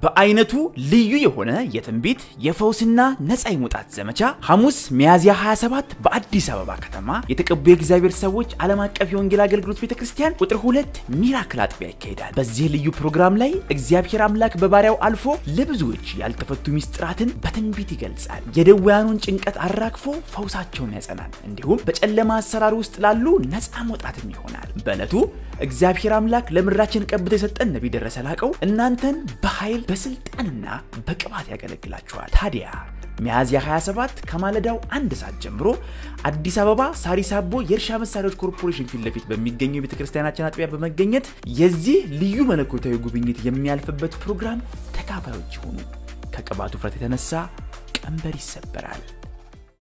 በአይነቱ ልዩ የሆነ የትንቢት የፈውስና ነፃ የመውጣት ዘመቻ ሐሙስ ሚያዝያ 27 በአዲስ አበባ ከተማ የተቀቡ የእግዚአብሔር ሰዎች ዓለም አቀፍ የወንጌል አገልግሎት ቤተ ክርስቲያን ቁጥር ሁለት ሚራክል አጥቢያ ይካሄዳል። በዚህ ልዩ ፕሮግራም ላይ እግዚአብሔር አምላክ በባሪያው አልፎ ለብዙዎች ያልተፈቱ ሚስጥራትን በትንቢት ይገልጻል። የደዌያኑን ጭንቀት አራግፎ ፈውሳቸውን ያጸናል። እንዲሁም በጨለማ አሰራር ውስጥ ላሉ ነፃ መውጣትም ይሆናል። በዕለቱ እግዚአብሔር አምላክ ለምድራችን ቀብቶ የሰጠን ነቢይ ደረሰ ላቀው እናንተን በኃይል በስልጣንና በቅባት ያገለግላችኋል። ታዲያ ሚያዝያ 27 ከማለዳው አንድ ሰዓት ጀምሮ አዲስ አበባ ሳሪስ አቦ የእርሻ መሳሪያዎች ኮርፖሬሽን ፊት ለፊት በሚገኘው የቤተ ክርስቲያናችን አጥቢያ በመገኘት የዚህ ልዩ መለኮታዊ ጉብኝት የሚያልፍበት ፕሮግራም ተካፋዮች ይሁኑ። ከቅባቱ ውፍረት የተነሳ ቀንበር ይሰበራል።